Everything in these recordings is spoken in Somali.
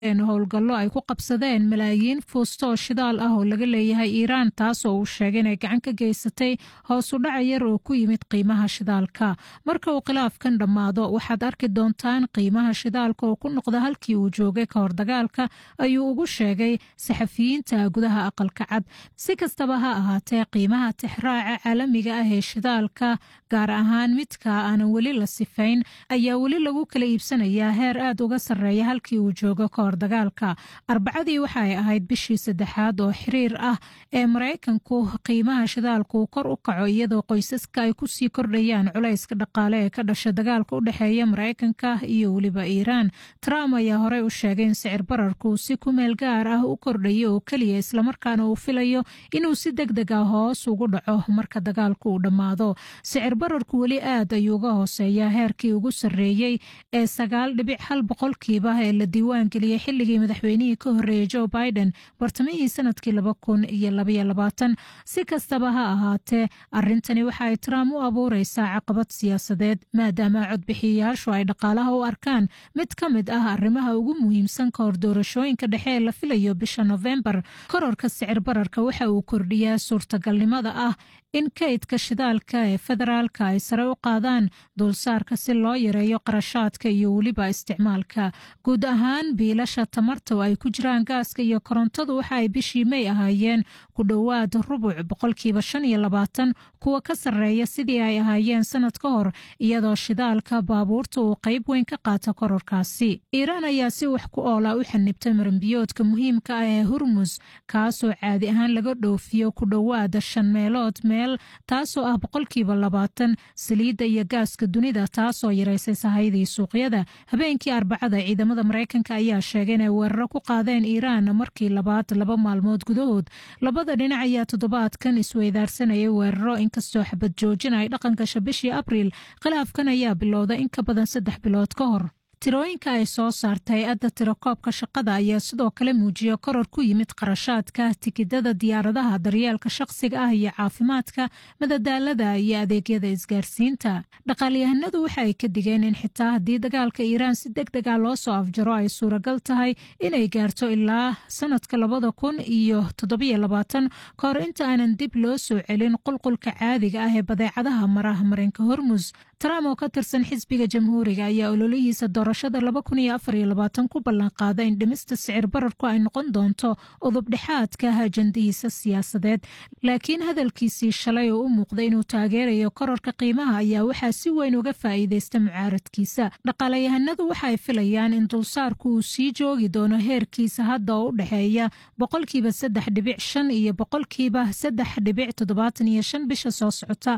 howlgallo ay ku qabsadeen malaayiin fuusto oo shidaal ah oo laga leeyahay iiraan taasoo uu sheegay inay gacan ka geysatay hoos u dhaca yar oo ku yimid qiimaha shidaalka marka uu khilaafkan dhammaado waxaad arki doontaan qiimaha shidaalka oo ku noqda halkii uu joogay ka hor dagaalka ayuu ugu sheegay saxafiyiinta gudaha aqalka cad si kastaba ha ahaatee qiimaha tixraaca caalamiga ah ee shidaalka gaar ahaan midka aanan weli la sifayn ayaa weli lagu kala iibsanayaa heer aad uga sarreeya halkii uu joogo ka hor dagaalka arbacadii waxa ay ahayd bishii saddexaad oo xiriir ah ee maraykanku qiimaha shidaalku kor u kaco iyadoo qoysaska ay kusii kordhayaan culayska dhaqaale ee ka dhasha dagaalka u dhexeeya maraykanka iyo weliba iiraan trump ayaa horey u sheegay in sicir bararku si ku meel gaar ah u kordhayo oo keliya islamarkaana uu filayo inuu si deg deg ah hoos ugu dhaco marka dagaalku uu dhammaado sicir bararku weli aad ayuu uga hooseeyaa heerkii ugu sarreeyey ee sagaal dhibic hal boqolkiiba ee la diiwaangeliyey xilligii madaxweynihii ka horreeyey joe biden bartamihii sanadkii laba kun iyo labaiyo labaatan si kastaba ha ahaatee arrintani waxa ay trump u abuureysaa caqabad siyaasadeed maadaama codbixiyayaashu ay dhaqaalaha u arkaan mid ka mid ah arrimaha ugu muhiimsan ka hor doorashooyinka dhexe ee la filayo bisha nofembar kororka sicir bararka waxa uu kordhiyaa suurtagalnimada ah in kaydka shidaalka ee federaalka ay sare u qaadaan dulsaarka si loo yareeyo qarashaadka iyo weliba isticmaalka guud ahaan biilasha tamarta oo ay ku jiraan gaaska iyo korontadu waxa ay bishii may ahaayeen ku dhowaad rubuc boqolkiiba shan iyo labaatan kuwa ka sarreeya sidii ay ahaayeen sanad ka hor iyadoo shidaalka baabuurta uu qayb weyn ka qaata kororkaasi iiraan ayaa si wax ku oola u xanibtay maranbiyoodka muhiimka ah ee hurmus kaasoo caadi ahaan laga dhoofiyo ku dhowaada shan meelood meel taasoo ah boqolkiiba labaatan saliidda iyo gaaska dunida taasoo yaraysay sahayadii suuqyada habeenkii arbacada ciidamada maraykanka ayaa sheegay inay weeraro ku qaadeen iiraan markii labaad laba maalmood gudahood labada dhinac ayaa toddobaadkan isweydaarsanayay weeraro inkastoo xabad joojin ay dhaqan gasho bishii abriil khilaafkan ayaa bilowda in ka badan saddex bilood ka hor tirooyinka ay soo saartay hay-adda tirakoobka shaqada ayaa sidoo kale muujiya koror ku yimid qarashaadka tikidada diyaaradaha daryeelka shaqsiga ah iyo caafimaadka madadaalada iyo adeegyada isgaarsiinta dhaqaalyahanadu waxa ay ka digeen in xitaa haddii dagaalka iiraan si deg dega loo soo afjaro ay suuragal tahay inay gaarto ilaa sanadka labada kun iyo toddobiyo labaatan ka hor inta aanan dib loo soo celin qulqulka caadiga ah ee badeecadaha maraha marinka hormus trump oo ka tirsan xisbiga jamhuuriga ayaa ololihiisa doorashada laba kun iyo afar iyo labaatan ku ballanqaada in dhimista sicir bararku ay noqon doonto udubdhexaadka ajandihiisa siyaasadeed laakiin hadalkiisii shalay oo u muuqda inuu taageerayo kororka qiimaha ayaa waxaa si weyn uga faa'iideysta mucaaradkiisa dhaqaalayahanadu waxa ay filayaan in dulsaarku uu sii joogi doono heerkiisa hadda oo u dhexeeya boqolkiiba saddex dhibic shan iyo boqolkiiba saddex dhibic toddobaatan iyo shan bisha soo socota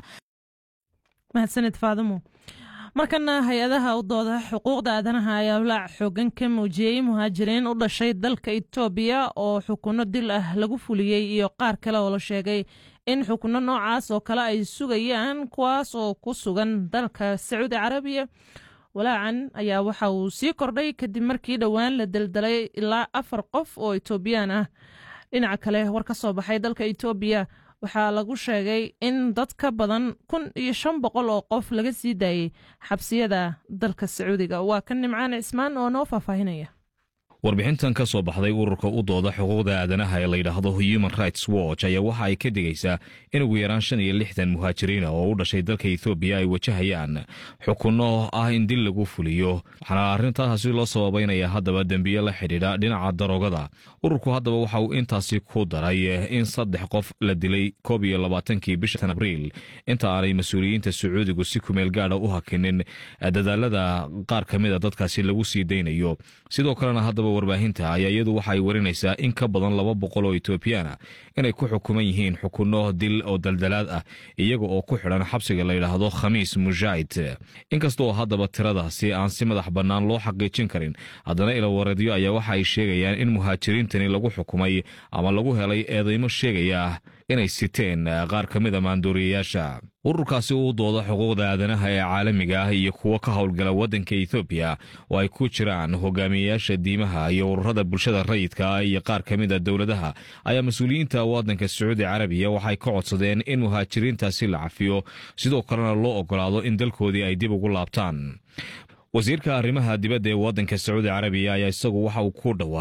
mahadsaned faadimo markana hay-adaha u dooda xuquuqda aadanaha ayaa walaac xoogan ka muujiyey muhaajiriin u dhashay dalka itoobiya oo xukunno dil ah lagu fuliyey iyo qaar kale oo la sheegay in xukunno noocaas oo kale ay sugayaan kuwaas oo ku sugan dalka sacuudi carabiya walaacan ayaa waxa uu sii kordhay kadib markii dhowaan la daldalay ilaa afar qof oo itoobiyaan ah dhinaca kale war ka soo baxay dalka itoobiya waxaa lagu sheegay in dad ka badan kun iyo shan boqol oo qof laga sii daayey xabsiyada dalka sacuudiga waa kan nimcaan cismaan oo noo faahfaahinaya warbixintan ka soo baxday ururka u dooda xuquuqda aadanaha ee layidhaahdo human rights watch ayaa waxa ay ka digaysaa in ugu yaraan shan iyo lixdan muhaajiriina oo u dhashay dalka ethoobiya ay wajahayaan xukunno ah in dil lagu fuliyo waxaana arrintaasi loo sababaynaya haddaba dembiye la xidhiidha dhinaca daroogada ururku haddaba waxa uu intaasi ku daray in saddex qof la dilay koob iyo labaatankii bishan abriil inta aanay mas-uuliyiinta sacuudigu si kumeel gaadha u hakinin dadaalada qaar ka mida dadkaasi lagu sii daynayo sidoo kalena haddaba warbaahinta ayaa iyadu waxa ay warinaysaa in ka badan laba boqol oo etoobiyaana inay ku xukuman yihiin xukunno dil oo daldalaad ah iyaga oo ku xidhan xabsiga layidhaahdo khamiis mujaahid inkastoo haddaba tiradaasi aan si madax bannaan loo xaqiijin karin haddana ilawareedyo ayaa waxa ay sheegayaan in muhaajiriintani lagu xukumay ama lagu helay eedeymo sheegaya inay siteen qaar ka mid a maandooriyayaasha ururkaasi uu dooda xuquuqda aadanaha ee caalamiga ah iyo kuwo ka howlgala waddanka ethoobiya oo ay ku jiraan hogaamiyeyaasha diimaha iyo ururada bulshada rayidka ah iyo qaar ka mid a dowladaha ayaa mas-uuliyiinta waddanka sacuudi carabiya waxay ka codsadeen in muhaajiriintaasi la cafiyo sidoo kalena loo ogolaado in dalkoodii ay dib ugu laabtaan wasiirka arrimaha dibadda ee waddanka sacuudi carabiya ayaa isagu waxa uu ku dhawaa